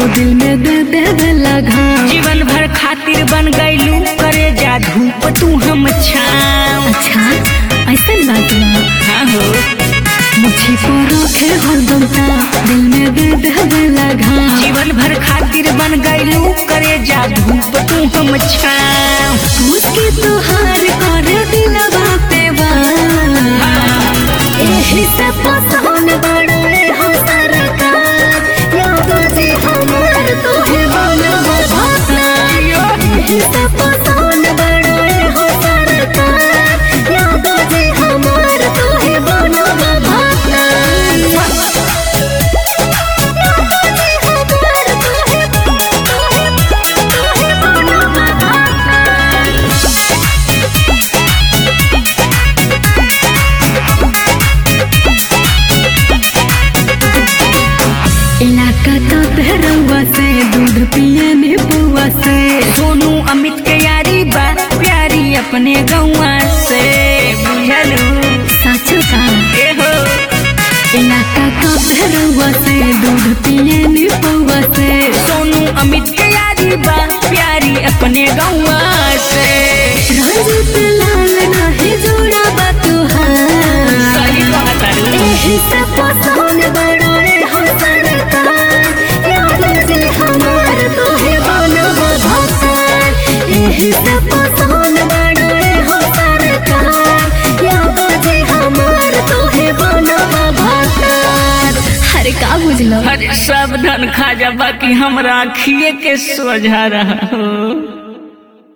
दिल में दे दे लगा जीवन भर खातिर बन गईलू करे जा धूप तू हम छाव अच्छा ऐसा बात बा हाँ हो मुझे को रखे हरदम ता दिल में दे दे लगा जीवन भर खातिर बन गईलू करे जा धूप तू हम छाव मुझके तुहार कर दिलवा पे वार एही से पसंद बड़े हो सरकार यादो जी हमार तोहे बनवा भातार एही से पसंद बड़े हो सरकार यादो जी हमार तोहे बनवा भातार यादो जी हमार तोहे तोहे तोहे बनवा भातार इलाका तो बहरवा से दूध पिए में बुआ से सोनू अमित के यारी बा प्यारी अपने गौआ से बुझलू सच का ए हो इलाका तो बहरवा से दूध पिए में बुआ से सोनू अमित के यारी बा प्यारी अपने गौआ से रंजित लाल नाही जोड़ा बा तुहार सही बात है एही से पसंद बड़ोरे हो सरकार याद से हमार तोहे बनवा भगवान एही से पसंद बड़ोरे हो सरकार याद से हमार तोहे बनवा भगवान अरे का बुझलो हर सब धन खा जा बाकी हमरा आखिए के सोझा रहा हो